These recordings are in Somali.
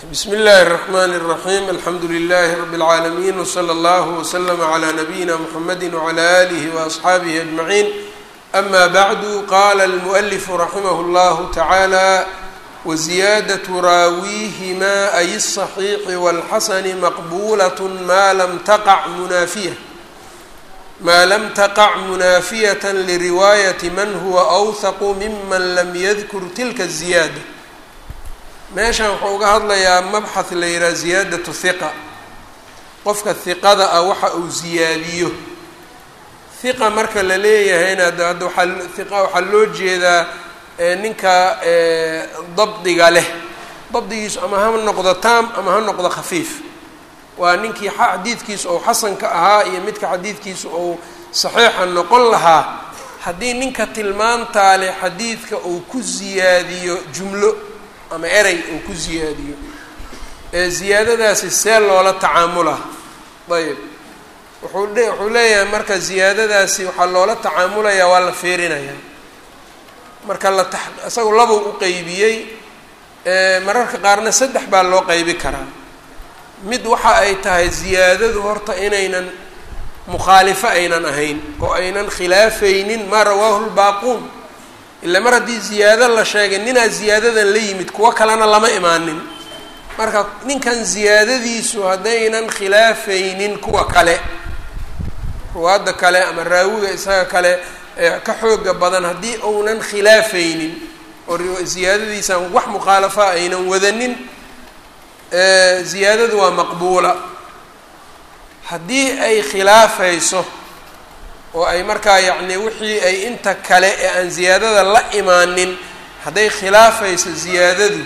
bsmi اllahi الرحmn الرaحيم alxamdu لlh رb العaalمين وslى اllه وslm عlى نbyina mحamedi وعlى آlih وأصxaabih أجمعين أma bعd qala الmؤلف raximh اllah taعalى wزiyadaة raawiihima ay الصaحيiح والxasn maqbulaة ma lam taqc munaafiya ma lam taqc munaafiyaة lriwaayaة man huwa أwthq miman lam ydkur tilka الزiyaadة meeshan wuxuu uga hadlayaa mabxath la yidhaha ziyaadatu hiqa qofka hiqada ah waxa uu ziyaadiyo hiqa marka la leeyahayna hadda waaa hiqa waxaa loo jeedaa ninka dabdiga leh dabdigiisu ama ha noqdo taam ama ha noqdo khafiif waa ninkii xadiidkiisu ou xasanka ahaa iyo midka xadiidkiisu ou saxiixa noqon lahaa haddii ninka tilmaantaa leh xadiidka uu ku ziyaadiyo jumlo ama erey uu ku ziyaadiyo ee ziyaadadaasi see loola tacaamula ayb wuxuu dhe wuxuu leeyahay marka ziyaadadaasi waxaa loola tacaamulayaa waa la fiirinayaa marka la ta isagu labuu u qeybiyey mararka qaarna saddex baa loo qeybi karaa mid waxa ay tahay ziyaadadu horta inaynan mukhaalifo aynan ahayn oo aynan khilaafaynin maa rawaahu lbaaquun ila mar haddii ziyaado la sheegay ninaa ziyaadadan la yimid kuwo kalena lama imaanin marka ninkan ziyaadadiisu haddaynan khilaafaynin kuwa kale ruwaadda kale ama raawiga isaga kale ka xooga badan haddii uunan khilaafaynin oo ziyaadadiisan wax mukhaalafa aynan wadanin ziyaadadu waa maqbuula haddii ay khilaafayso oo ay markaa yacni wixii ay inta kale ee aan ziyaadada la imaanin hadday khilaafayso ziyaadadu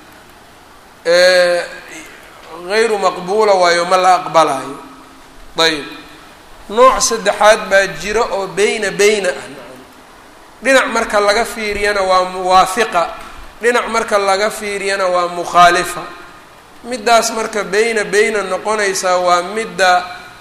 gayru maqbuula waayo ma la aqbalayo ayb nooc saddexaad baa jiro oo beyna beyna ah dhinac marka laga fiiriyana waa muwaafiqa dhinac marka laga fiiriyana waa mukhaalifa middaas marka beyna beyna noqonaysaa waa midda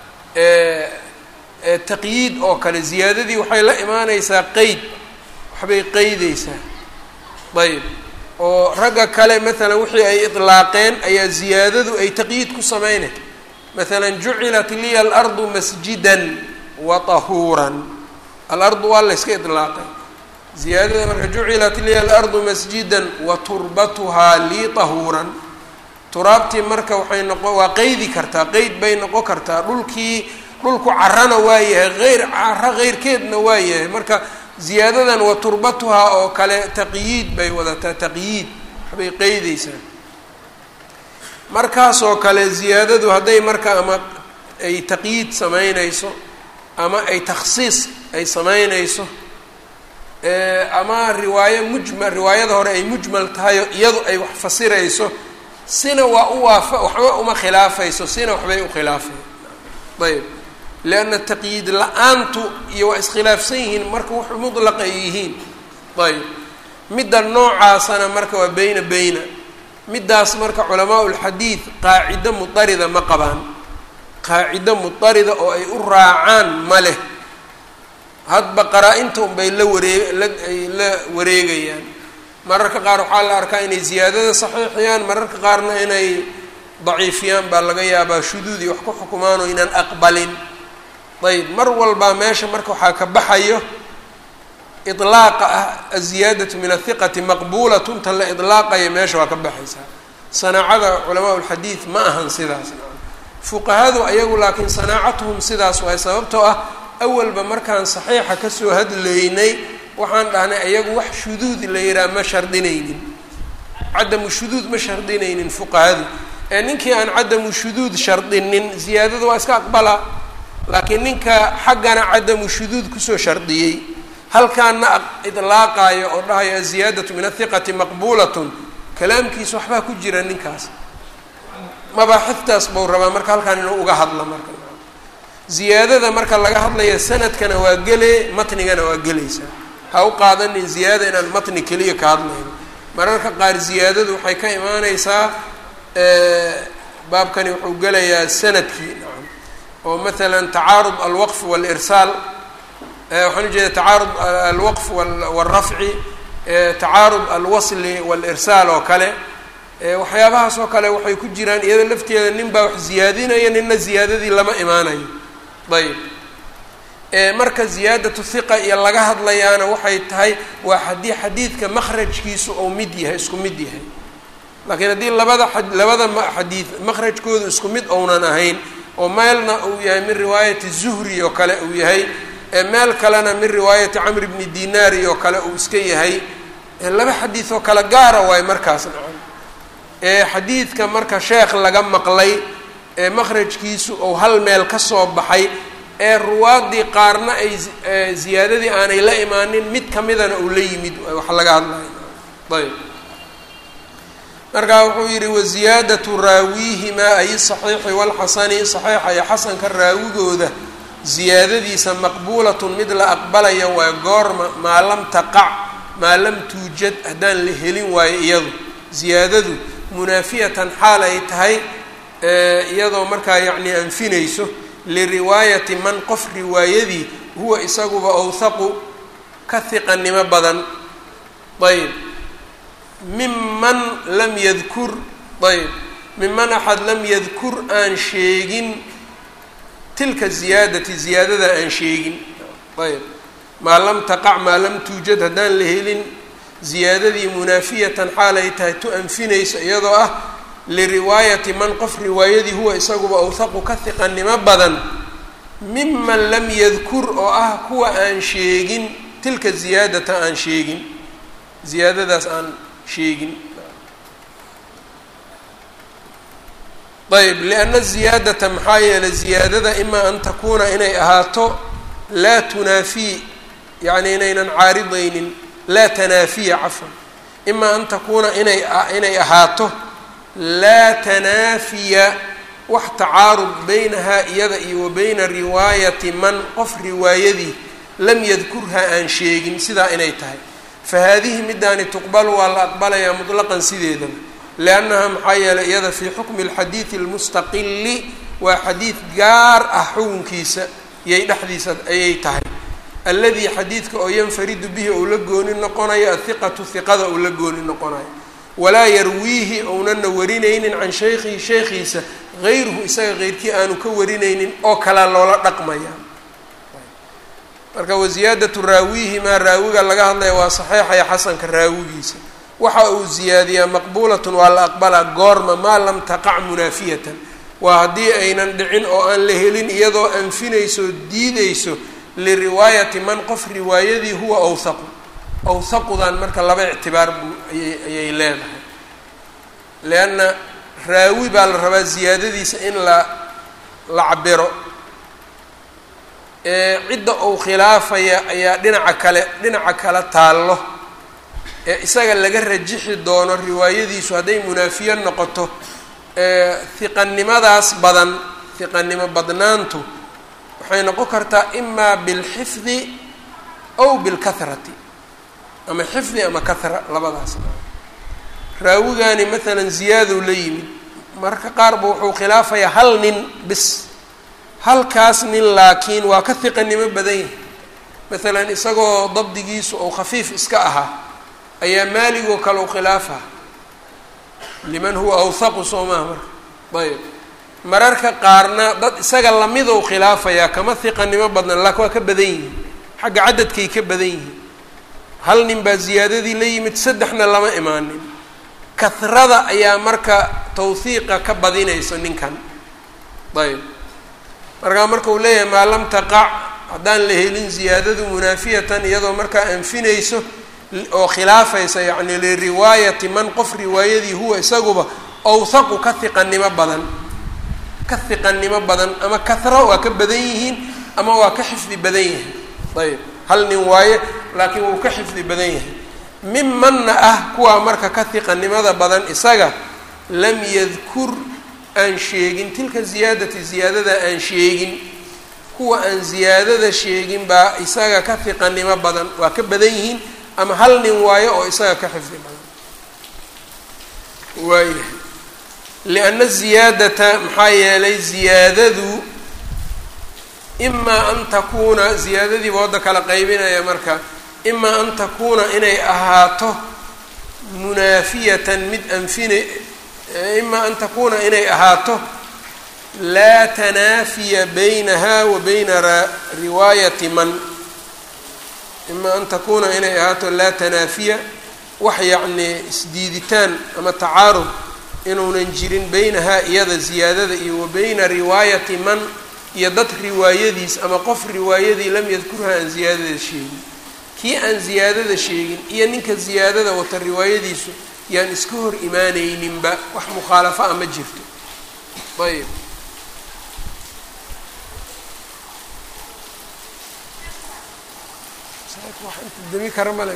taqyiid oo kale ziyaadadii waxay la imaaneysaa qeyd waxbay qeydeysaa ayb oo ragga kale maalan wixii ay idlaaqeen ayaa ziyaadadu ay taqyiid ku sameynay maalan jucilat liya alardu masjidan wa tahuuran alardu waa la yska idlaaqay ziyaadada marka jucilat liya alardu masjidan wa turbatuhaa lii tahuuran turaabtii marka waxay noqon waa qeydi kartaa qeyd bay noqon kartaa dhulkii dhulku carana waa yahay eyr caro keyrkeedna waa yahay marka ziyaadadan wa turbatuhaa oo kale taqyiid bay wadataa taqyiid waxbay qeydeysaa markaasoo kale ziyaadadu hadday marka ama ay taqyiid sameyneyso ama ay takhsiis ay sameyneyso ama riwaayo mujmal riwaayada hore ay mujmal tahay iyadu ay wax fasirayso sina waa u waafa waxba uma khilaafayso sina waxbay u khilaafay ayb lianna taqyiid la-aantu iyo waa iskhilaafsan yihiin marka wax mudlaqa ay yihiin ayb midda noocaasana marka waa beyna beyna middaas marka culamaa ulxadiid qaacido mudarida ma qabaan qaacido mudarida oo ay u raacaan ma leh hadba qaraa-inta unbay la waree laay la wareegayaan mararka qaar waxaa la arkaa inay ziyaadada saxiixiyaan mararka qaarna inay daciifiyaan baa laga yaabaa shuduudi wax ku xukumaan oo inaan aqbalin ayb mar walbaa meesha marka waxaa ka baxayo ilaaqa ah aziyaadatu min athiqati maqbuulatun tan la ilaaqaya meesha waa ka baxaysaa sanaacada culamaa ulxadiid ma ahan sidaas fuqahadu ayagu laakiin sanaacatuhum sidaas waay sababtoo ah awalba markaan saxiixa kasoo hadlaynay waxaan dhahnay ayagu wax shuduud la yihaha ma shardinaynin cadamu shuduud ma shardinaynin fuqahadu ee ninkii aan cadamu shuduud shardinin ziyaadada waa iska aqbalaa laakiin ninka xaggana cadamu shuduud kusoo shardiyey halkaana idlaaqaayo oo dhahayo aziyaadatu min athiqati maqbuulatun kalaamkiisa waxbaa ku jira ninkaas mabaaxiftaas buu rabaa marka halkaan inuu uga hadla marka ziyaadada marka laga hadlaya sanadkana waa gele matnigana waa gelaysaa ha u qaadanin ziyaada inaan matni keliya ka hadlayno mararka qaar ziyaadadu waxay ka imaaneysaa baabkani wuxuu gelayaa sanadkii nacam oo matala tacaarud alwaqf walirsaal waxaan ujeeda tacaarud alwaqf walrafci tacaarud alwasli walirsaal oo kale waxyaabahaas oo kale waxay ku jiraan iyada lafteeda nin baa wax ziyaadinaya nina ziyaadadii lama imaanayo ayb marka ziyaadatu hiqa iyo laga hadlayaana waxay tahay waa haddii xadiidka makhrajkiisu ou mid yahay isku mid yahay laakiin haddii labada labada xadiid makhrajkoodu isku mid ounan ahayn oo meelna uu yahay min riwaayati zuhri oo kale uu yahay meel kalena min riwaayati camr bni dinaari oo kale uu iska yahay laba xadiid oo kale gaara waayo markaas nacam xadiidka marka sheekh laga maqlay ee makhrajkiisu ou hal meel ka soo baxay ee ruwaadii qaarna ay ziyaadadii aanay la imaanin mid kamidana uu la yimid wax laga hadlayo ayb markaa wuxuu yidhi waziyaadatu raawiihimaa ay saxiixi walxasani saxiixa iyo xasanka raawigooda ziyaadadiisa maqbuulatun mid la aqbalaya waa goorma maa lam taqac maa lam tuujad haddaan la helin waayo iyadu ziyaadadu munaafiyatan xaal ay tahay iyadoo markaa yacni anfinayso liriwaayati man qof riwaayadii huwa isaguba awthaqu ka hiqanimo badan ayb miman lam yadkur ayb miman axad lam yadkur aan sheegin tilka ziyaadati ziyaadada aan sheegin ayb maa lam taqac maa lam tuujad haddaan la helin ziyaadadii munaafiyatan xaal ay tahay tu anfinayso iyadoo ah liriwaayati man qof riwaayadii huwa isaguba awthaqu ka hiqanimo badan miman lam yadkur oo ah kuwa aan sheegin tilka ziyaadata aan sheegin ziyaadadaas aan sheegin ayb lianna ziyaadata maxaa yeelay ziyaadada imaa an takuuna inay ahaato laa tunaafii yacni inaynan caaridaynin laa tanaafiya cafwan imaa an takuuna inay inay ahaato laa tanaafiya wax tacaarud beynahaa iyada iyo wa beyna riwaayati man qof riwaayadii lam yadkurha aan sheegin sidaa inay tahay fa haadihi midaani tuqbalu waa la aqbalayaa mutlaqan sideedaba liannaha maxaa yeelay iyada fii xukmi alxadiidi almustaqili waa xadiid gaar ah xukunkiisa iyay dhexdiisa ayay tahay alladii xadiidka oo yanfaridu bihi ou la gooni noqonayo athiqatu hiqada ou la gooni noqonayo walaa yarwiihi ounana warinaynin can shaykhihi sheekhiisa hayruhu isaga keyrkii aanu ka warinaynin oo kalea loola dhaqmaya marka waziyaadatu raawiihi maa raawiga laga hadlaya waa saxiixaya xasanka raawigiisa waxa uu ziyaadiyaa maqbuulatun waa la aqbalaa goorma maa lam taqac munaafiyatan waa haddii aynan dhicin oo aan la helin iyadoo anfinayso diideyso liriwaayati man qof riwaayadii huwa awthaqu awthaqudan marka laba ictibaar buu ayay ayay leedahay leanna raawi baa la rabaa ziyaadadiisa in la la cabiro cidda uu khilaafaya ayaa dhinaca kale dhinaca kale taallo ee isaga laga rajixi doono riwaayadiisu hadday munaafiye noqoto hiqanimadaas badan hiqanimo badnaantu waxay noqon kartaa imaa bilxifdi aw bilkahrati ama xifdi ama kahra labadaas raawigani maalan ziyaadow la yimid marka qaarba wuxuu khilaafayaa hal nin bis halkaas nin laakiin waa ka hiqanimo badan yahay maalan isagoo dabdigiisu ou khafiif iska ahaa ayaa maaligoo kale u khilaafa liman huwa awthaqu soo maha marka ayb mararka qaarna dad isaga lamidou khilaafayaa kama hiqanimo badnan laakin waa ka badan yihiin xagga cadadkay ka badan yihiin hal nin baa ziyaadadii la yimid saddexna lama imaanin kahrada ayaa marka tawhiiqa ka badinayso ninkan ayb markaa marka uu leeyahay maa lam taqac haddaan la helin ziyaadadu munaafiyatan iyadoo markaa anfinayso oo khilaafaysa yacni liriwaayati man qof riwaayadii huwa isaguba awthaqu ka hiqanimo badan ka hiqanimo badan ama kahra waa ka badan yihiin ama waa ka xifdi badan yahay ayb hal nin waaye laakiin wuu ka xifdi badan yahay mimanna ah kuwaa marka ka hiqanimada badan isaga lam yadkur aan sheegin tilka ziyaadati ziyaadada aan sheegin kuwa aan ziyaadada sheegin baa isaga ka hiqanimo badan waa ka badan yihiin ama hal nin waayo oo isaga ka xifdi badan waayahay lianna ziyaadata maxaa yeelay ziyaadadu imaa an takuuna ziyaadadiiba wadda kala qaybinaya marka imaa an takuuna inay ahaato munaafiyatan mid anfina ima an takuuna inay ahaato laa tanaafiya baynaha wa bayna riwaayati man ima an takuuna inay ahaato laa tanaafiya wax yacnii isdiiditaan ama tacaarud inuunan jirin beynahaa iyada ziyaadada iyo wa beyna riwaayati man iyo dad riwaayadiis ama qof riwaayadii lam yadkurha aan ziyaadada sheegin kii aan ziyaadada sheegin iyo ninka ziyaadada wata riwaayadiisu yaan iska hor imaanayninba wax mukhaalafo a ma jirto ayb dami kara male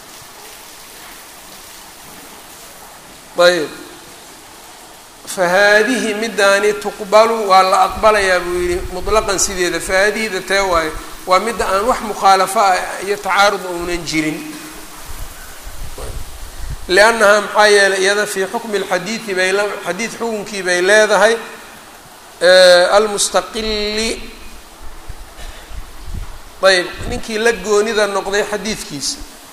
ayb fahaadihi midaani tuqbalu waa la aqbalayaa buu yihi mutlaqan sideeda fahaadihida tee waayo waa midda aan wax mukhaalafo ah iyo tacaarud ounan jirin liannahaa maxaa yeelay iyada fii xukmi lxadiidi bay la xadiid xukunkii bay leedahay almustaqili ayb ninkii la goonida noqday xadiidkiisa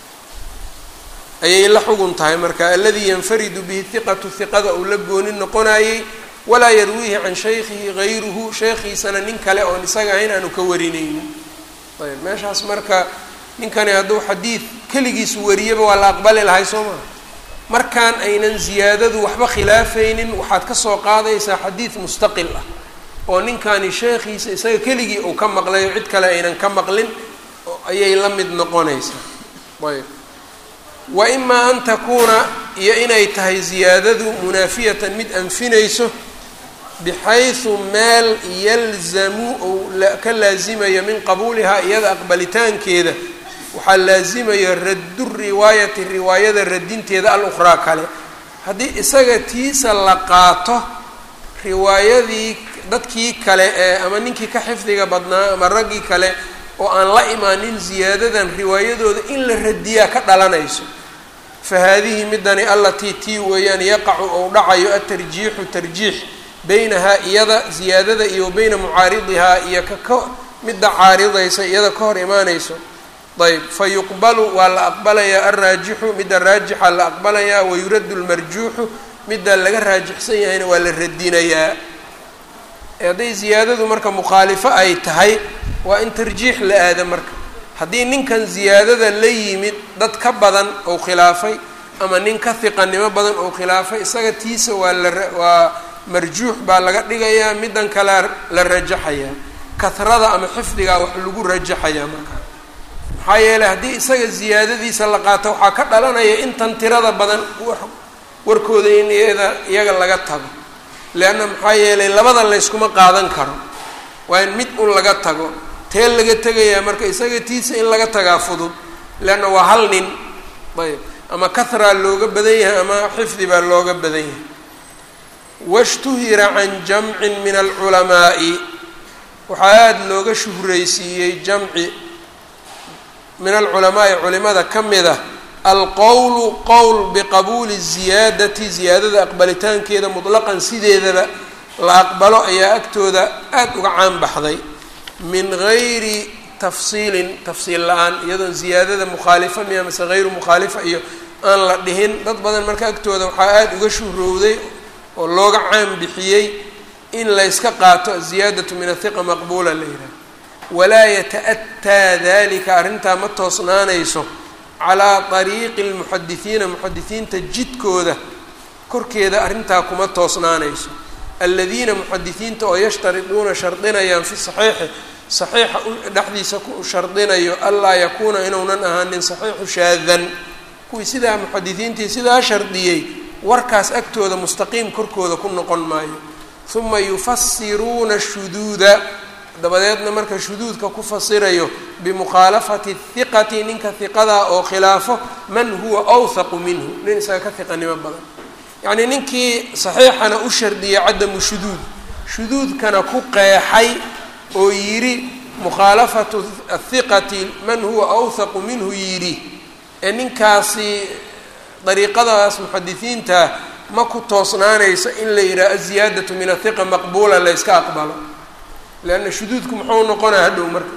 ayay la xugun tahay marka aladii yanfaridu bihi hiqatu hiqada uu la gooni noqonayey walaa yarwiihi can shaykhihi gayruhu sheekhiisana nin kale oon isaga ahayn aanu ka warinaynin ayb meeshaas marka ninkani hadduu xadiid keligiis wariyaba waa la aqbali lahay soo maa markaan aynan ziyaadadu waxba khilaafaynin waxaad ka soo qaadaysaa xadiid mustaqil ah oo ninkani sheekhiisa isaga keligii uu ka maqlayo cid kale aynan ka maqlin ayay la mid noqonaysaa ayb wa imaa an takuuna iyo inay tahay ziyaadadu munaafiyatan mid anfinayso bixaysu meel yalzamu ou ka laasimayo min qabuulihaa iyada aqbalitaankeeda waxaa laasimayo raddu riwaayati riwaayada radinteeda al-ukhraa kale haddii isaga tiisa la qaato riwaayadii dadkii kale ee ama ninkii ka xifdiga badnaa ama raggii kale oo aan la imaanin ziyaadadan riwaayadooda in la radiyaa ka dhalanayso fa haadihi midani allatii tii weeyaan yaqacu ou dhacayo atarjiixu tarjiix beynahaa iyada ziyaadada iyo beyna mucaaridihaa iyo ka ka midda caaridaysa iyada ka hor imaanayso ayb fa yuqbalu waa la aqbalayaa alraajixu midda raajixa la aqbalayaa wayuraddu lmarjuuxu midda laga raajixsan yahayna waa la radinayaa hadday ziyaadadu marka mukhaalifo ay tahay waa in tarjiix la aada marka haddii ninkan ziyaadada la yimid dad ka badan ou khilaafay ama nin ka hiqanimo badan ou khilaafay isaga tiisa waa la waa marjuux baa laga dhigayaa middan kalea la rajaxayaa kahrada ama xifdigaa wax lagu rajaxayaa marka maxaa yeeley haddii isaga ziyaadadiisa la qaato waxaa ka dhalanaya intan tirada badan warkooda in iyada iyaga laga tago leanna maxaa yeelay labada layskuma qaadan karo waa in mid un laga tago tee laga tegayaa marka isaga tiisa in laga tagaa fudud leanna waa hal nin ayb ama kahraa looga badan yahay ama xifdi baa looga badan yahay washtuhira can jamcin min alculamaa'i waxaa aada looga shuhraysiiyey jamci min alculamaa'i culimada ka mid ah alqowlu qowl biqabuuli ziyaadati ziyaadada aqbalitaankeeda mutlaqan sideedaba la aqbalo ayaa agtooda aada uga caan baxday min gayri tafsiilin tafsiil la-aan iyadoon ziyaadada mukhaalifa miya mase hayru mukhaalifa iyo aan la dhihin dad badan marka agtooda waxaa aada uga shuhrowday oo looga caan bixiyey in layska qaato aziyaadatu min athiqa maqbuula la yidhaha walaa yata-ataa dalika arrintaa ma toosnaanayso calaa ariiqi lmuxadisiina muxadisiinta jidkooda korkeeda arrintaa kuma toosnaanayso aladiina muxadisiinta oo yashtariduuna shardinayaan fi saxiixi saxiixa dhexdiisa ku shardinayo anlaa yakuuna inuunan ahaanin saxiixu shaadan kuwii sidaa muxadisiintii sidaa shardiyey warkaas agtooda mustaqiim korkooda ku noqon maayo uma yufasiruuna shuduuda dabadeedna marka shuduudka ku fasirayo bimukhaalafati hiqati ninka hiqadaa oo khilaafo man huwa awthaqu minhu nin isaga ka hiqanimo badan yacnii ninkii saxiixana u shardiyay cadamu shuduud shuduudkana ku qeexay oo yidhi mukhaalafatu athiqati man huwa awthaqu minhu yidhi ee ninkaasi dariiqadaas muxadisiinta ma ku toosnaanayso in la yidhaha aziyaadatu min athiqa maqbuula la yska aqbalo leanna shuduudku muxuu noqonaya hadhow marka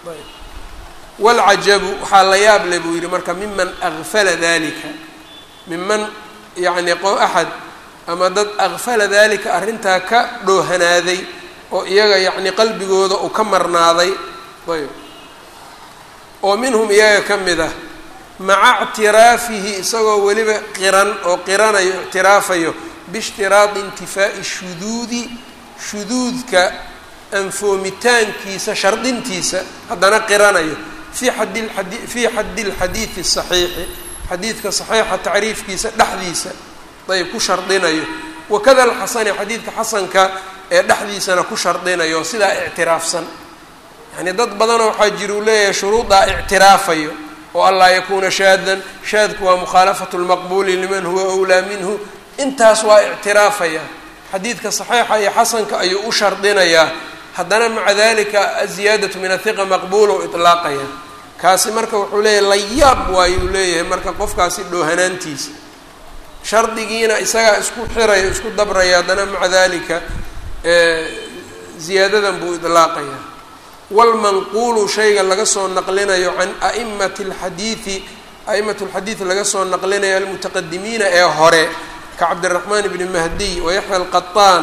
walcajabu waxaa la yaab le buu yidhi marka miman akfala dalika miman yacni qo axad ama dad aqfala dalika arrintaa ka dhoohanaaday oo iyaga yacni qalbigooda uu ka marnaaday ayb oo minhum iyaga ka mid ah maca ictiraafihi isagoo weliba qiran oo qiranayo ictiraafayo biishtiraadi intifaa'i shuduudi shuduudka anfoomitaankiisa shardintiisa haddana qiranayo fii xadi ladi fii xaddi lxadiidi saxiixi xadiidka saxiixa tacriifkiisa dhexdiisa ayb ku shardinayo wakada alxasani xadiidka xasanka ee dhexdiisana ku shardinayo sidaa ictiraafsan yani dad badanoo waxaa jira uu leeyahay shuruuddaa ictiraafayo oo anlaa yakuuna shaadan shaadku waa mukhaalafatu lmaqbuuli liman huwa wlaa minhu intaas waa ictiraafaya xadiidka saxiixa iyo xasanka ayuu u shardinayaa haddana maca dalika aziyaadatu min athiqa maqbuula u ilaaqaya kaasi marka wuxuu leeyahay layaab waayuu leeyahay marka qofkaasi dhoohanaantiisa shardigiina isagaa isku xiraya isku dabraya haddana maca dalika ziyaadadan buu ilaaqaya wlmanquulu shayga laga soo naqlinayo can a'imati alxadiidi a'imatu lxadiid laga soo naqlinayo almutaqadimiina ee hore ka cabdiraxmaan bni mahdiy wayaxya alqaطaan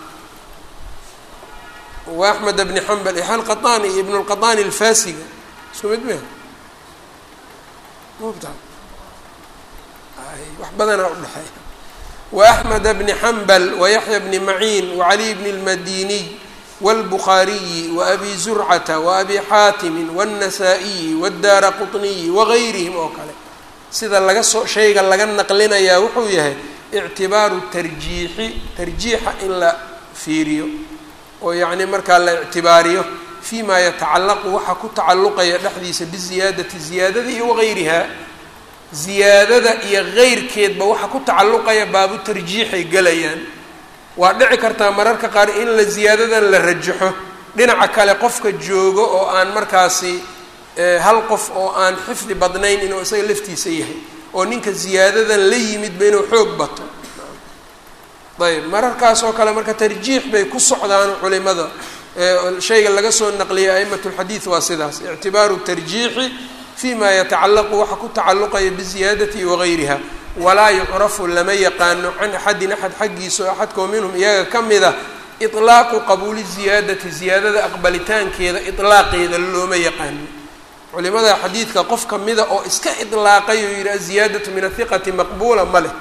wa axmed bni xambal yaxya alqaطaan iyo ibn lqaطaani alfasiga isku mid me mubta wax badanaa udhexeeya وأحمد بن حنبل ويحيى بن معين وعلي بن المديني والبخاري وأبي زرعة وأبي xاaتم والنسائي والدار قطني وغayrهم oo kale sida laga soo shayga laga naqlinayaa wuxuu yahay اعtibaaru tarjiixi tarjiixa in la fiiriyo oo yacni markaa la اctibaariyo فيma yatacalaqu waxa ku tacalluqaya dhexdiisa biziyaadati ziyaadada iyo wagayriha ziyaadada iyo keyrkeedba waxa ku tacalluqaya baabu tarjiixay gelayaan waa dhici kartaa mararka qaar in la ziyaadadan la rajaxo dhinaca kale qofka joogo oo aan markaasi hal qof oo aan xifdi badnayn inuu isaga laftiisa yahay oo ninka ziyaadadan la yimidba inuu xoog bato ayb mararkaas oo kale marka tarjiix bay ku socdaan culimada shayga laga soo naqliyay a'imat lxadiid waa sidaas ictibaaru tarjiixi fima yatacalaqu waxa ku tacalluqaya biziyaadati wagayriha walaa yucrafu lama yaqaano can axadin axad xaggiisa oo axadkoo minhum iyaga ka mid a iطlaaqu qabuuli ziyaadati ziyaadada aqbalitaankeeda iطlaaqeeda looma yaqaano culimada xadiidka qof kamida oo iska iطlaaqay oo yihi aziyaadatu min ahiqati maqbuula ma leh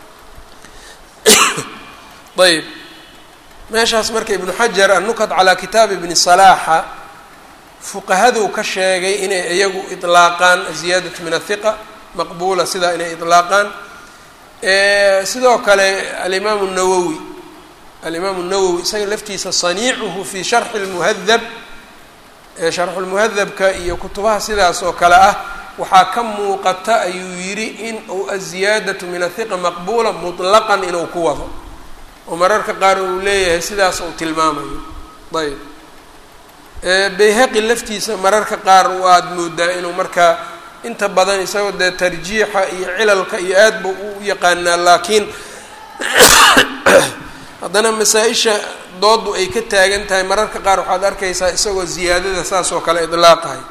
ayb meeshaas marka ibnu xajar annukat calaa kitaabi ibni salaaxa fuqahaduu ka sheegay inay iyagu iطlaaqaan aziyaadatu min ahiqa maqbuula sidaa inay iطlaaqaan sidoo kale alimaamu nawowi alimaamu nawowi isaga laftiisa saniicuhu fi sharxi اlmuhadab sharxu lmuhadabka iyo kutubaha sidaas oo kale ah waxaa ka muuqata ayuu yidhi in uu aziyaadatu min ahiqa maqbuula muطlaqan inuu ku wado oo mararka qaar uu leeyahay sidaas uu tilmaamayo ayb bayhaqi laftiisa mararka qaar waad moodaa inuu markaa inta badan isagoo dee tarjiixa iyo cilalka iyo aad ba u yaqaanaa laakiin haddana masaa-isha doodu ay ka taagan tahay mararka qaar waxaad arkaysaa isagoo ziyaadada saas oo kale idlaaqahay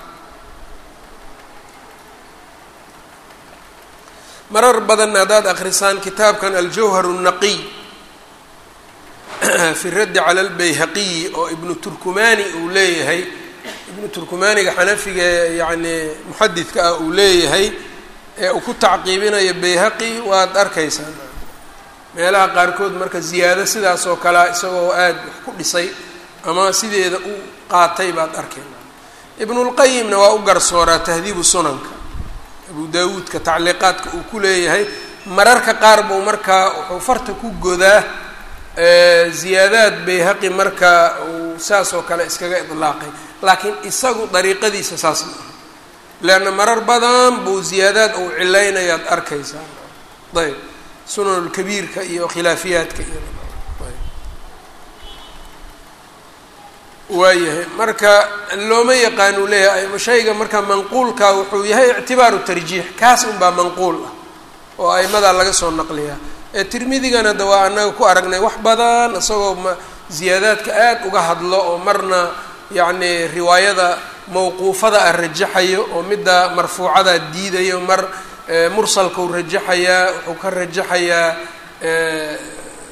marar badanna haddaad akrisaan kitaabkan aljawhar الnaqiy fi raddi cala albayhaqiyi oo ibnu turkumani uu leeyahay ibnu turkumaniga xanafiga yacni muxadidka ah uu leeyahay ee uu ku tacqiibinayo bayhaqi waad arkaysaa meelaha qaarkood marka ziyaado sidaas oo kalea isagoo aada wax ku dhisay ama sideeda u qaatay baad arkayna ibnulqayimna waa u garsooraa tahdiibu sunanka abu daawuudka tacliiqaadka uu ku leeyahay mararka qaar buu markaa wuxuu farta ku godaa ziyaadaad bayhaqi marka uu saas oo kale iskaga idlaaqay laakiin isagu dariiqadiisa saas ma aha leanna marar badan buu ziyaadaad uu cilaynayaad arkaysaa ayb sunanulkabiirka iyo khilaafiyaadka iyo waayahay marka looma yaqaan uu leeyahay shayga marka manquulka wuxuu yahay ictibaaru tarjiix kaas unbaa manquul ah oo aimadaa laga soo naqliyaa ee tirmidigana de waa annaga ku aragnay wax badan isagoo ma ziyaadaadka aad uga hadlo oo marna yacni riwaayada mawquufada ah rajaxayo oo midda marfuucada diidayo mar mursalkau rajaxayaa wuxuu ka rajaxayaa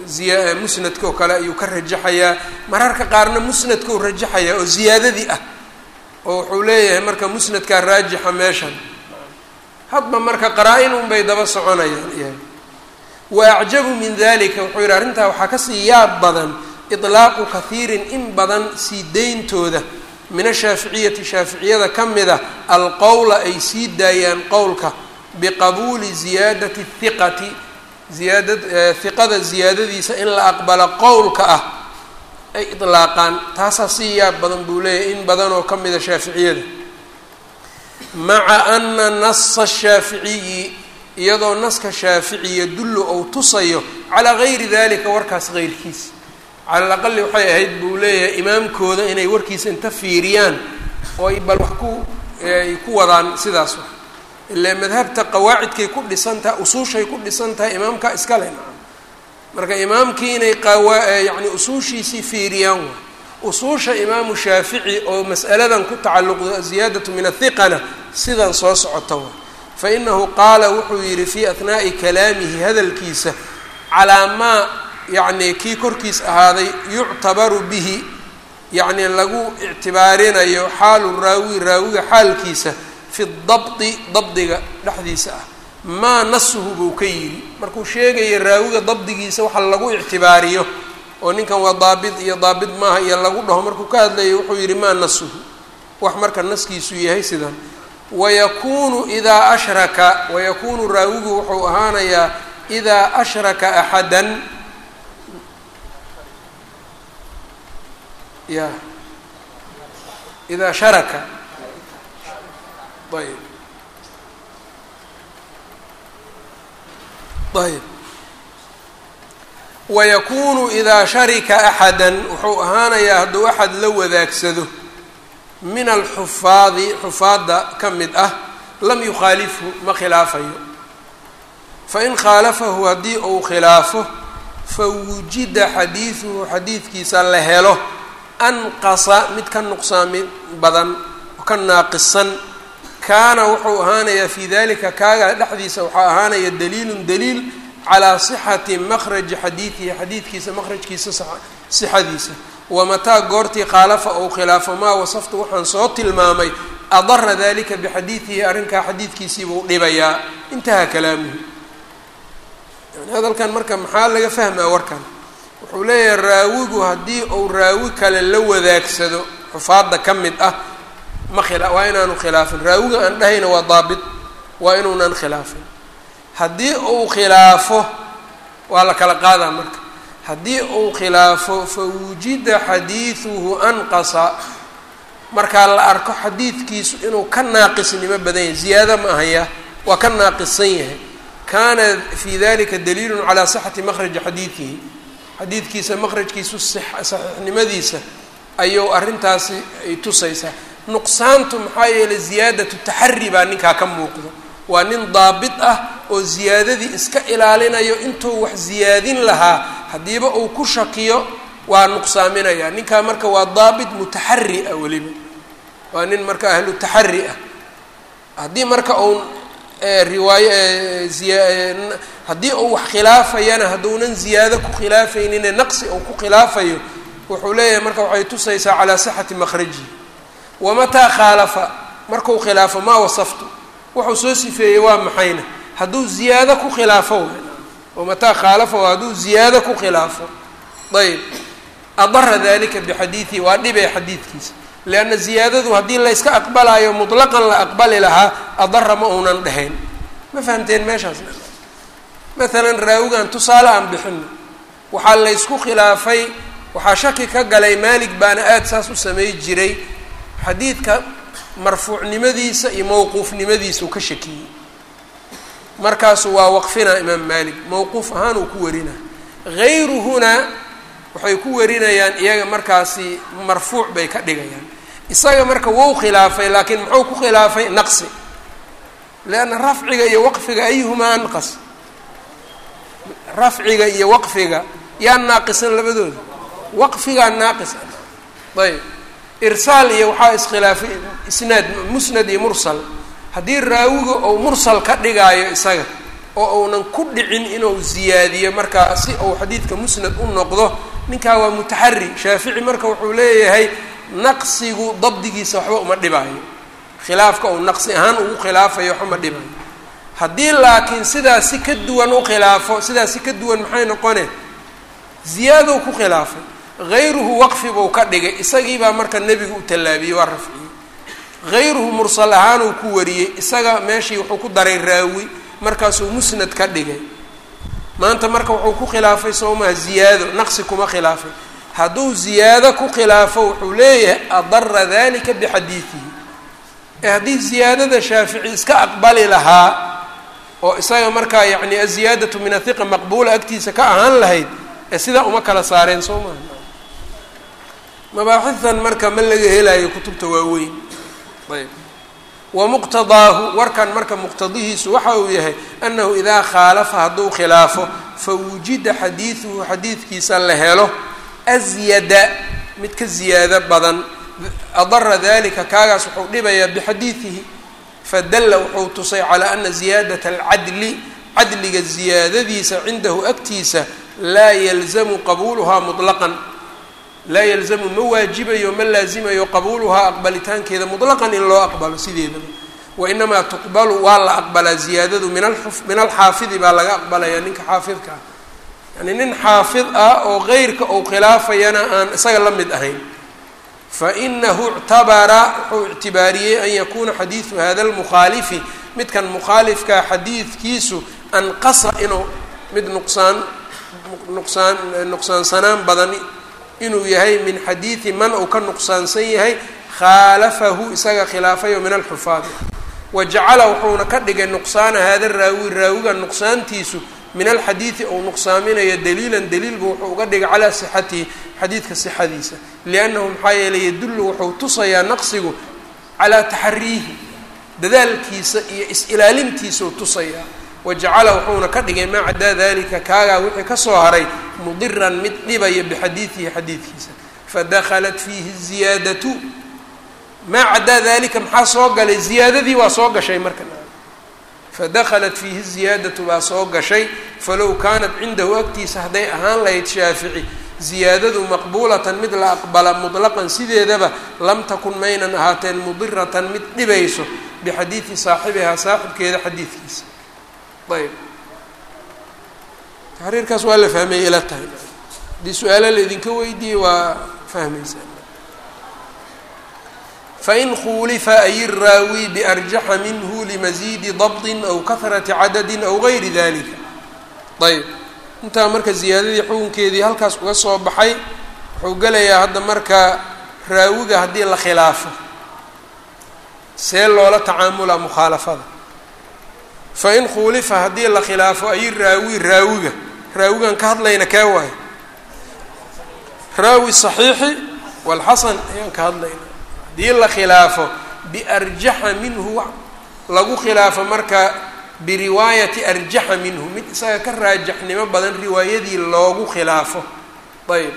ziya musnadka oo kale ayuu ka rajaxayaa mararka qaarna musnadka u rajaxayaa oo ziyaadadii ah oo wuxuu leeyahay marka musnadkaa raajixa meeshan hadba marka qaraa-in unbay daba soconayaan iyaga wa acjabu min dalika wuxuu yidhi arrintaa waxaa kasii yaab badan ilaaqu kahiirin in badan sii deyntooda min ashaaficiyati shaaficiyada ka mid a alqowla ay sii daayaan qowlka biqabuuli ziyaadati hiqati ziyaada hiqada ziyaadadiisa in la aqbalo qowlka ah ay ilaaqaan taasaa sii yaab badan buu leeyahay in badan oo ka mida shaaficiyada maca ana nasa shaaficiyi iyadoo naska shaafici yadullu ou tusayo calaa gayri dalika warkaas keyrkiisa cala alaqali waxay ahayd buu leeyahay imaamkooda inay warkiisa inta fiiriyaan oo ay bal wax ku ay ku wadaan sidaas wax ilaa madhabta qawaacidkay ku dhisan tahay usuushay ku dhisan tahay imaamka iskale nacam marka imaamkii inay qawa yacni usuushiisii fiiriyaan waay usuusha imaamu shaafici oo mas'aladan ku tacalluqdo aziyaadatu min athiqana sidan soo socota waay fa inahu qaala wuxuu yidhi fii athnaa'i kalaamihi hadalkiisa calaa maa yacni kii korkiis ahaaday yuctabaru bihi yacni lagu ictibaarinayo xaalu raawi raawiga xaalkiisa fi dabdi dabdiga dhexdiisa ah maa nasuhu buu ka yidhi markuu sheegaya raawiga dabdigiisa waxa lagu ictibaariyo oo ninkan waa daabit iyo daabit maaha iyo lagu dhaho markuu ka hadlayo wuxuu yidhi maa nasuhu wax marka naskiisu yahay sidan wayakuunu idaa ashraka wayakuunu raawigu wuxuu ahaanayaa idaa ashraka axadan ya idaa sharaka ayb ayb wayakuunu idaa sharika axadan wuxuu ahaanayaa hadduu axad la wadaagsado min alxufaadi xufaadda ka mid ah lam yukhaalifhu ma khilaafayo fain khaalafahu haddii uu khilaafo fawujida xadiiduhu xadiidkiisa la helo anqasa mid ka nuqsaami badan oo ka naaqisan kaana wuxuu ahaanayaa fii dalika kaaga dhexdiisa waxaa ahaanaya daliilun daliil calaa sixati makhraji xadiidihi xadiidkiisa makhrajkiisa sixadiisa wamataa goortii khaalafa ou khilaafo maa wasaftu waxaan soo tilmaamay adara dalika bixadiidihi arrinkaa xadiidkiisiibuu dhibayaa intahaa kalaamuhu yani hadalkan marka maxaa laga fahmaa warkan wuxuu leeyahay raawigu haddii uu raawi kale la wadaagsado xufaadda ka mid ah ma khila waa inaanu khilaafin raawiga aan dhahayna waa daabit waa inuunan khilaafin haddii uu khilaafo waa la kala qaadaa marka haddii uu khilaafo fa wujida xadiiduhu anqasa markaa la arko xadiidkiisu inuu ka naaqisnimo badan yahay ziyaado ma ahaya waa ka naaqisan yahay kaana fi dalika daliilun calaa sixati makhraji xadiidihi xadiidkiisa makhrajkiisu saxiixnimadiisa ayuu arrintaasi ay tusaysaa nuqsaantu maxaa yeelay ziyaadatu taxari baa ninkaa ka muuqdo waa nin daabit ah oo ziyaadadii iska ilaalinayo intuu wax ziyaadin lahaa haddiiba uu ku shakiyo waa nuqsaaminaya ninkaa marka waa daabit mutaxari ah weliba waa nin marka ahlu taxari ah haddii marka uu riwaayo ziya haddii uu wax khilaafayana hadduunan ziyaado ku khilaafaynine naqsi uu ku khilaafayo wuxuu leeyahay marka waxay tusaysaa calaa sixati makhrajihi wamataa khaalafa markuu khilaafo maa wasaftu wuxuu soo sifeeyey waa maxayna hadduu ziyaado ku khilaafo wamataa khaalafa hadduu ziyaado ku khilaafo ayb adara dalika bixadiidihi waa dhibee xadiidkiisa leanna ziyaadadu haddii layska aqbalaayo mutlaqan la aqbali lahaa adara ma uunan dhexayn ma fahamteen meeshaasna maalan raawigan tusaale aan bixino waxaa laysku khilaafay waxaa shaki ka galay maalig baana aada saas u samey jiray xadiidka marfuucnimadiisa iyo mowquufnimadiisa uu ka shakiyey markaasu waa waqfinaa imaam maalik mowquuf ahaan uu ku warinaa hayruhuna waxay ku warinayaan iyaga markaasi marfuuc bay ka dhigayaan isaga marka wou khilaafay laakiin muxuu ku khilaafay naqsi leanna rafciga iyo waqfiga ayuhumaa anqas rafciga iyo waqfiga yaa naaqisan labadooda waqfigaa naaqis ayb irsaal iyo waxaa iskhilaafay isnaad musnad iyo mursal haddii raawiga ou mursal ka dhigaayo isaga oo uunan ku dhicin inuu ziyaadiyo markaa si uu xadiidka musnad u noqdo ninkaa waa mutaxari shaafici marka wuxuu leeyahay naqsigu dabdigiisa waxba uma dhibaayo khilaafka uu naqsi ahaan ugu khilaafayo waxba ma dhibayo haddii laakiin sidaas si ka duwan u khilaafo sidaas si ka duwan maxay noqone ziyaadow ku khilaafay hayruhu waqfi buu ka dhigay isagiibaa marka nebigu u tallaabiyey waa rafciyey hayruhu mursal ahaan uu ku wariyey isaga meeshii wuxuu ku daray raawi markaasuu musnad ka dhigay maanta marka wuxuu ku khilaafay soomaa ziyaado naqsi kuma khilaafay hadduu ziyaado ku khilaafo wuxuu leeyahay adara dalika bixadiidihi ee haddii ziyaadada shaafici iska aqbali lahaa oo isaga markaa yacni aziyaadatu min athiqa maqbuula agtiisa ka ahaan lahayd ee sidaa uma kala saareen soo maha mabaaxitan marka ma laga helayo kutubta waaweyn ayb wa muqtadaahu warkan marka muqtadihiisu waxa uu yahay annahu idaa khaalafa hadduu khilaafo fa wujida xadiiduhu xadiidkiisa la helo asyada mid ka ziyaado badan adara dalika kaagaas wuxuu dhibayaa bixadiidihi fadalla wuxuu tusay calaa ana ziyaadata alcadli cadliga ziyaadadiisa cindahu agtiisa laa yalzamu qabuuluhaa mutlaqan laa yalzamu ma waajibayo ma laazimayo qabuuluhaa aqbalitaankeeda mutlaqan in loo aqbalo sideedaba wainamaa tuqbalu waa la aqbalaa ziyaadadu min a min alxaafidi baa laga aqbalaya ninka xaafidka ah yani nin xaafid ah oo keyrka ou khilaafayana aan isaga la mid ahayn fainahu ictabara wuxuu ictibaariyey an yakuuna xadiidu hada lmukhaalifi midkan mukhaalifkaa xadiidkiisu anqasa inuu mid nuqsaan nuqsaan nuqsaansanaan badan inuu yahay min xadiidi man uu ka nuqsaansan yahay khaalafahu isaga khilaafayo min alxufaadi wa jacala wuxuuna ka dhigay nuqsaana hada raawi raawiga nuqsaantiisu min alxadiidi ou nuqsaaminayo daliilan daliilbu wuxuu uga dhigay calaa sixatihi xadiidka sixadiisa liannahu maxaa yeelay yadullu wuxuu tusayaa naqsigu calaa taxariihi dadaalkiisa iyo is-ilaalintiisau tusayaa wa jacala wuxuuna ka dhigay maa cadaa dalika kaagaa wixii kasoo haray mudiran mid dhibaya bixadiidihi xadiidkiisa fadakhalat fiihi ziyaadatu maa cadaa dalika maxaa soo galay ziyaadadii waa soo gashay marka fadakhalat fiihi ziyaadatu baa soo gashay falow kaanat cindahu agtiisa hadday ahaan lahayd shaafici ziyaadadu maqbuulatan mid la aqbala mutlaqan sideedaba lam takun maynan ahaateen mudiratan mid dhibayso bixadiidi saaxibihaa saaxibkeeda xadiidkiisa ayb taxriirkaas waa la fahmaya ila tahay haddii su-aalo laydinka weydiiyey waa fahmaysaa fain khuulifa ay iraawi biarjaxa minhu limaziidi dabdin aw kahrati cadadin aw gayri dalika ayb intaa marka ziyaadadii xukunkeedii halkaas uga soo baxay wuxuu gelayaa hadda marka raawiga haddii la khilaafo see loola tacaamulaa mukhaalafada fain khuulifa haddii la khilaafo ay raawi raawiga raawigan ka hadlayna kaa waayo raawi saxiixi walxasan ayaan ka hadlayna haddii la khilaafo biarjaxa minhu lagu khilaafo marka biriwaayati arjaxa minhu mid isaga ka raajaxnimo badan riwaayadii loogu khilaafo ayb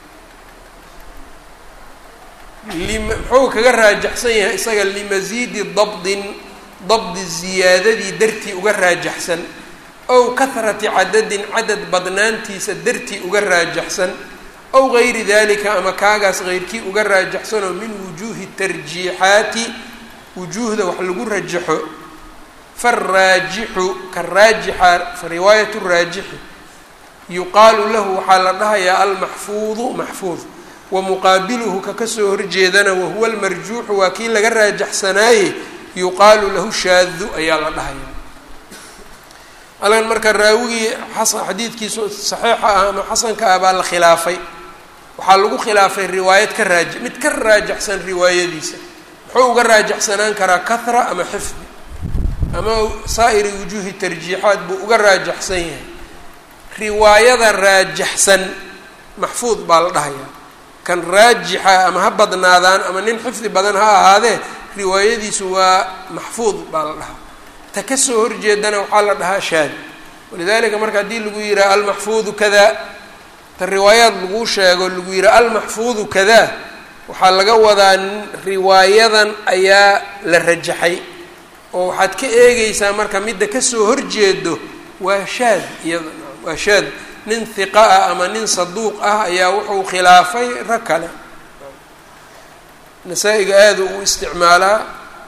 muxuu kaga raajaxsan yahay isaga limasiidi dabdin dabdi ziyaadadii dartii uga raajaxsan ow kahrati cadadin cadad badnaantiisa dartii uga raajaxsan ow gayri dalika ama kaagaas keyrkii uga raajaxsanoo min wujuuhi tarjiixaati wujuuhda wax lagu rajaxo faraajixu ka raajixa fa riwaayatu raajixi yuqaalu lahu waxaa la dhahayaa almaxfuudu maxfuud wa muqaabiluhu ka kasoo horjeedana wahuwa almarjuuxu waa kii laga raajaxsanaaye yuqaalu lahu shaadu ayaa la dhahayaa halkan marka raawigii xasan xadiidkiisu saxiixa ah ama xasanka ah baa la khilaafay waxaa lagu khilaafay riwaayad ka raaji mid ka raajaxsan riwaayadiisa muxuu uga raajaxsanaan karaa kahra ama xifdi ama saa'iri wujuuhi tarjiixaat buu uga raajaxsan yahay riwaayada raajaxsan maxfuud baa la dhahayaa kan raajixa ama ha badnaadaan ama nin xifdi badan ha ahaadee riwaayadiisu waa maxfuud baa la dhahaa ta kasoo horjeedana waxaa la dhahaa shaad walidalika marka haddii lagu yidhaha almaxfuudu kadaa ta riwaayaad lagu sheego lagu yidhaha almaxfuudu kadaa waxaa laga wadaa riwaayadan ayaa la rajaxay oo waxaad ka eegeysaa marka midda kasoo horjeedo waa shaad iyada waa shaad nin hiqa ah ama nin saduuq ah ayaa wuxuu khilaafay rag kale nasaa-iga aada u isticmaalaa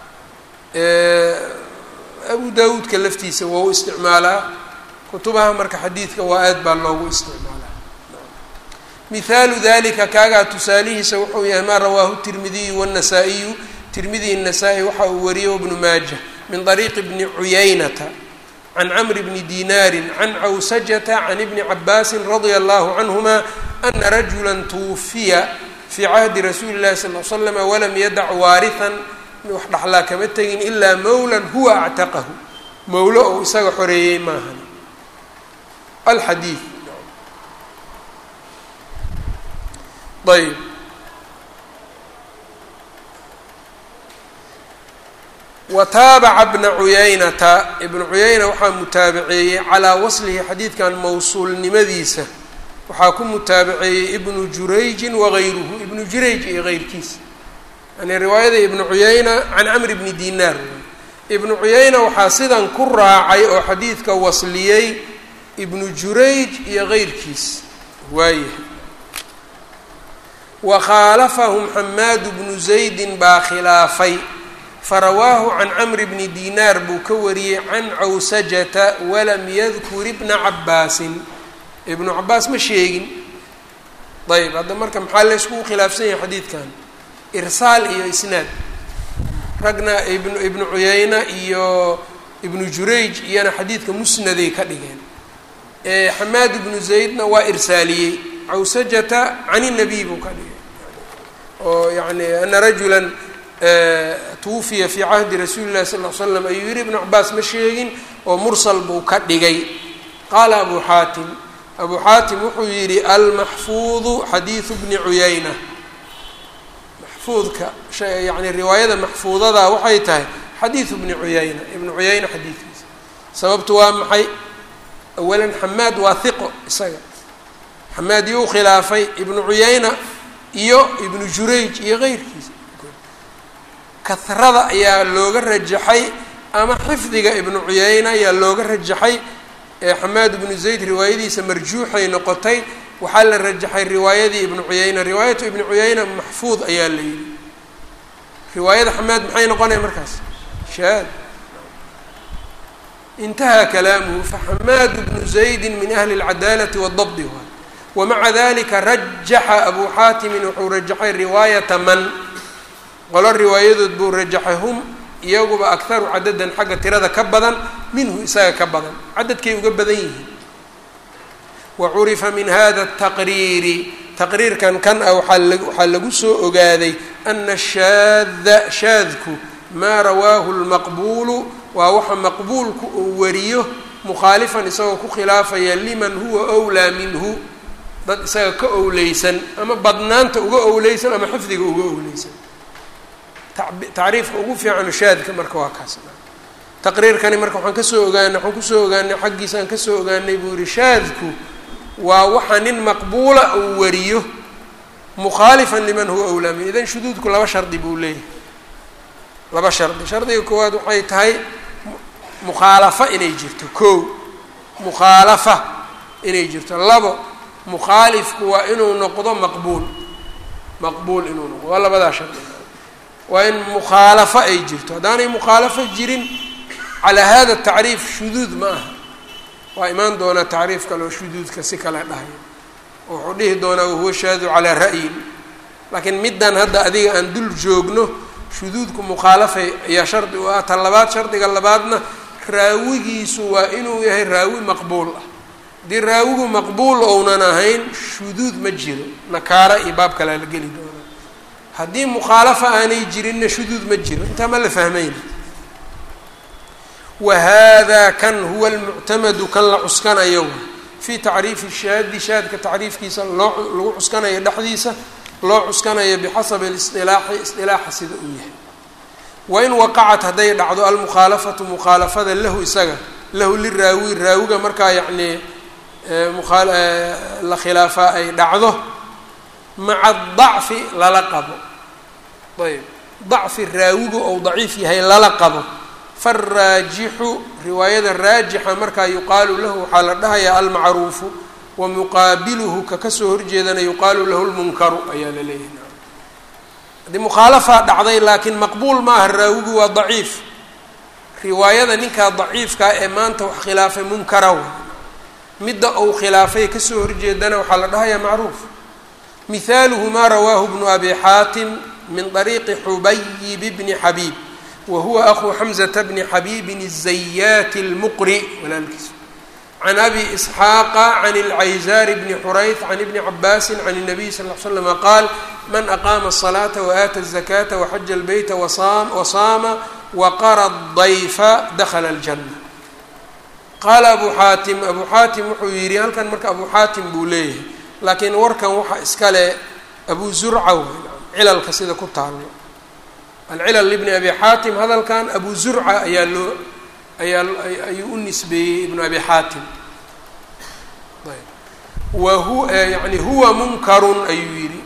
abu daawuudka laftiisa waa u isticmaalaa kutubaha marka xadiidka waa aad baa loogu isticmaalaa mihaalu dalika kaagaa tusaalihiisa wuxuu yahay maa rawaahu tirmidiyu wاnnasaa-iyu tirmidiy الnasaa-i waxa uu wariyey bnu maaja min طariiqi bni cuyaynata can cmr bni dinaari can cawsajata can ibni cabaasi radia allahu canhuma ana rajula twufiya fii cahdi rasuuli اllahi sal l slama walam yadac waarihan wax dhaxlaa kama tegin ilaa mowlan huwa actaqahu mowlo ou isaga xoreeyey maahan alxadiid ayb wa taabaca bna cuyaynata ibnu cuyayna waxaa mutaabaceeyey calaa waslihi xadiidkan mowsuulnimadiisa waxaa ku mutaabaceeyey ibnu jurayjin wagayruhu ibnu jurayj iyo geyrkiisa yani riwaayada ibnu cuyayna can camr bni dinaar ibnu cuyayna waxaa sidan ku raacay oo xadiidka wasliyey ibnu jurayj iyo geyrkiis waayahay wa khaalafahum xamaadu bnu zaydin baa khilaafay farawaahu can camri bni dinaar buu ka wariyey can cawsajata walam yadkur ibna cabaasin ibnu cabaas ma sheegin ayb hadda marka maxaa la yskugu khilaafsan yahay xadiidkan irsaal iyo isnaad ragna ibnu ibnu cuyayna iyo ibnu jurayj iyana xadiidka musnaday ka dhigeen xamaad ibnu zaydna waa irsaaliyey cawsajata can inabiy buu ka dhigay oo yani ana rajulan twufiya fii cahdi rasuuli llahi sal l slam ayuu yihi ibnu cabaas ma sheegin oo mursal buu ka dhigay qaala abu xaatim abu xaatim wuxuu yidhi almaxfuudu xadiidu bni cuyayna maxfuudka yani riwaayada maxfuudada waxay tahay xadiidu bni cuyayna ibnu cuyayna xadiidkiisa sababtu waa maxay awalan xamaad waa hiqo isaga xamaad iyou khilaafay ibnu cuyayna iyo ibnu jurayj iyo keyrkiisa kahrada ayaa looga rajaxay ama xifdiga ibnu cuyayna ayaa looga rajaxay xamaad ibnu zayd riwaayadiisa marjuuxay noqotay waxaa la rajaxay riwaayadii ibnu cuyayna riwaayatu ibnu cuyayna maxfuud ayaa la yidhi riwaayada xamaad maxay noqonaya markaas shaad intahaa kalaamuhu faxamaadu bnu zaydi min ahli اlcadaalati wاdabdi waay wamaca dalika rajaxa abu xaatimin wuxuu rajaxay riwaayata man qolo riwaayadood buu rajaxay hum iyaguba akharu cadadan xagga tirada ka badan minhu isaga ka badan cadadkay uga badan yihiin wa curifa min hada taqriiri taqriirkan kan ah waxaa lagu soo ogaaday ana shaada shaadku maa rawaahu lmaqbuulu waa waxa maqbuulku uu wariyo mukhaalifan isagoo ku khilaafaya liman huwa wlaa minhu dad isaga ka owleysan ama badnaanta uga owleysan ama xifdiga uga owleysan tacriifka ugu fiicano shaadka marka waa kaas taqriirkani marka waxaan kasoo ogaanay waxaan kusoo ogaanay xaggiisaan kasoo ogaanay buu yihi shaadku waa waxa nin maqbuula uu wariyo mukhaalifan liman huwa awlaa min idan shuduudku laba shardi buu leeyahay laba shardi shardiga koowaad waxay tahay mukhaalafa inay jirto kow mukhaalafa inay jirto labo mukhaalifku waa inuu noqdo maqbuul maqbuul inuu noqdo waa labadaa shardi waa in mukhaalafo ay jirto haddaanay mukhaalafo jirin calaa hada tacriif shuduud ma aha waa imaan doonaa tacriif kaleo shuduudka si kale dhahayo oo wuxuu dhihi doonaa wahuwa shaadu calaa ra'yin laakiin middan hadda adiga aan dul joogno shuduudku mukhaalafay ayaa shardi u ah ta labaad shardiga labaadna raawigiisu waa inuu yahay raawi maqbuul ah haddii raawigu maqbuul ounan ahayn shuduud ma jiro nakaara iyo baab kalea la geli doona haddii mukhaalafa aanay jirinna shuduud ma jiro intaa ma la fahmayna wa hada kan huwa almuctamadu kan la cuskanayo fii tacriifi shaadi shaadka tacriifkiisa loo lagu cuskanayo dhexdiisa loo cuskanayo bixasabi اlisilaaxi isilaaxa sida uu yahay wain waqacat hadday dhacdo almukhaalafatu mukhaalafada lahu isaga lahu liraawi raawiga markaa yacnii la khilaafaa ay dhacdo maca dacfi lala qabo ayb dacfi raawigu ou daciif yahay lala qabo faaraajixu riwaayada raajixa markaa yuqaalu lahu waxaa la dhahayaa almacruufu wa muqaabiluhu ka kasoo horjeedana yuqaalu lahu lmunkaru ayaa la leeyahay haddii mukhaalafaa dhacday laakiin maqbuul maaha raawigu waa daciif riwaayada ninkaa daciifkaa ee maanta wax khilaafay munkara wa midda uu khilaafay kasoo horjeedana waxaa la dhahayaa macruuf mihaaluhu maa rawaahu bnu abi xaatim min طariiqi xubayib bni xabiib wa huwa akuu xamzata bni xabiibin الzayaati اlmuqri walaalkiisa can abi isxaaqa can اlcayzaari bni xurayth can ibni cabaasi can الnabiy sal ll ly slama qaal man aqaama الصalaata waata الzakaata waxaja اlbeyta wasaama waqara dayfa dakla اljana qaala abu xaatim abu xaatim wuxuu yidhi halkan marka abu xaatim buu leeyahay laakiin warkan waxaa iskale abu zurca w cilalka sida ku taalo alcilal libni abi xaatim hadalkan abu zurca ayaa loo ayaa ayuu u nisbeeyey ibnu abi xaatim wa hu yani huwa munkarun ayuu yidhi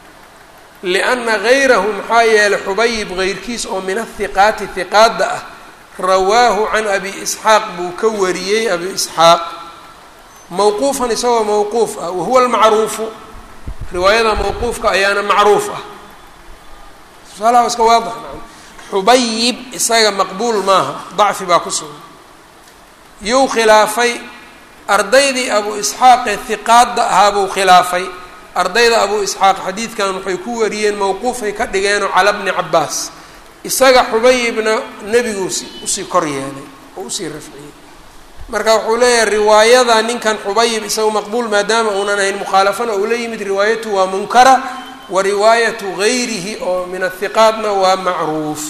lianna gayrahu maxaa yeelay xubayib geyrkiis oo min ahiqaati hiqaadda ah rawaahu can abi isxaaq buu ka wariyey abi isxaaq mawquufan isagoo mawquuf ah wahuwa almacruufu riwaayada mawquufka ayaana macruuf ah tusaalaha iska waadix xubayib isaga maqbuul maaha dacfi baa ku sugan yuu khilaafay ardaydii abu isxaaqee hiqaadda ahaa buu khilaafay ardayda abu isxaaq xadiidkan waxay ku wariyeen mawquufay ka dhigeenoo cala bni cabaas isaga xubayibna nebigu si usii kor yeelay oo usii rafciyey marka wuxuu leeyahay riwaayada ninkan xubayib isaga maqbuul maadaama uunan ahayn mukhaalafana uu la yimid riwaayatu waa munkara wa riwaayatu gayrihi oo min athiqaatna waa macruuf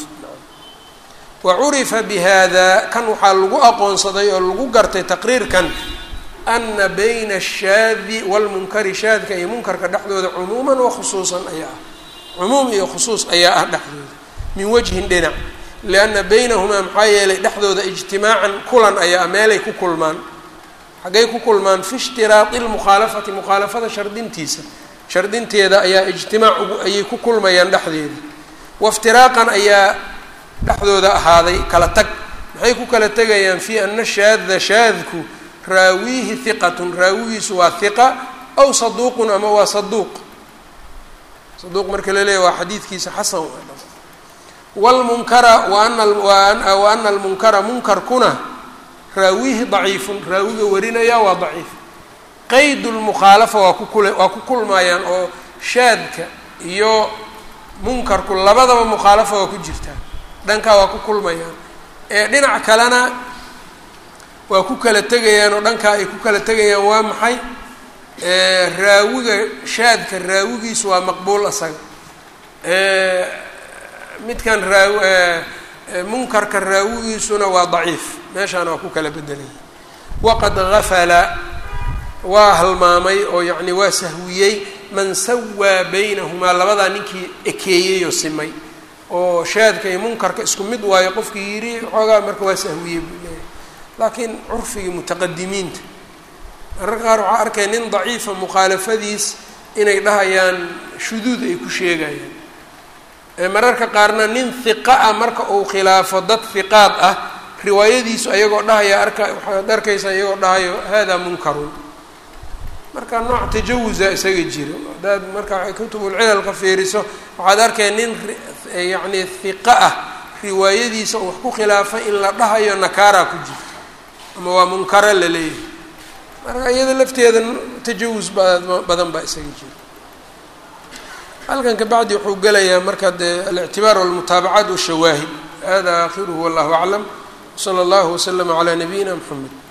wa curifa bi hada kan waxaa lagu aqoonsaday oo lagu gartay taqriirkan ana bayna ashaadi walmunkari shaadka iyo munkarka dhexdooda cumuuman wa khusuusan ayaa ah cumuum iyo khusuus ayaa ah dhexdooda min wajhin dhinac lianna baynahumaa maxaa yeelay dhexdooda ijtimaacan kulan ayaa meelay ku kulmaan xaggay ku kulmaan fi ishtiraadi lmukhaalafati mukhaalafada shardintiisa shardinteeda ayaa ijtimaac ugu ayay ku kulmayaan dhexdeeda waftiraaqan ayaa dhexdooda ahaaday kala tag maxay ku kala tegayaan fii ana shaada shaadku raawiihi hiqatun raawigiisu waa hiqa aw saduuqun ama waa saduuq saduuq marka la leeyahy waa xadiidkiisa xasan wlmunkara wa ana almunkara munkarkuna raawihi daciifun raawiga warinaya waa daciif qeyd lmukhaalafa waa kukul waa ku kulmayaan oo shaadka iyo munkarku labadaba mukhaalafa waa ku jirtaa dhankaa waa ku kulmayaan ee dhinac kalena waa ku kala tegayaan oo dhankaa ay ku kala tegayaan waa maxay raawiga shaadka raawigiisu waa maqbuul asaga midkan raaw munkarka raawigiisuna waa daciif meeshaana waa ku kala bedelaya waqad gafala waa halmaamay oo yacni waa sahwiyey man sawaa baynahumaa labadaa ninkii ekeeyey oo simay oo shaadka iyo munkarka isku mid waayo qofkii yidhi xoogaa marka waa sahwiyey buu leeyahay laakiin curfigii mutaqadimiinta mararka qaar waxaa arkaya nin daciifa mukhaalafadiis inay dhahayaan shuduud ay ku sheegayaan mararka qaarna nin hiqa ah marka uu khilaafo dad hiqaad ah riwaayadiisu ayagoo dhahaya arka waxaad arkaysaa iyagoo dhahayo hada munkarun marka nooc tajawuza isaga jiro hadaad marka kutubulcilalka fiiriso waxaad arkaya nin yacni hiqa ah riwaayadiisa oo wax ku khilaafay in la dhahayo nakaaraa ku jirto ama waa munkara la leeyahay marka iyada lafteeda tajawus badan baa isaga jiro halkan kabacdi wuxuu gelayaa marka dee alictibaar walmutaabacaat washawaahid hada akhiruhu wallahu aclam wsala allahu waslama calaa nabiyina mxamed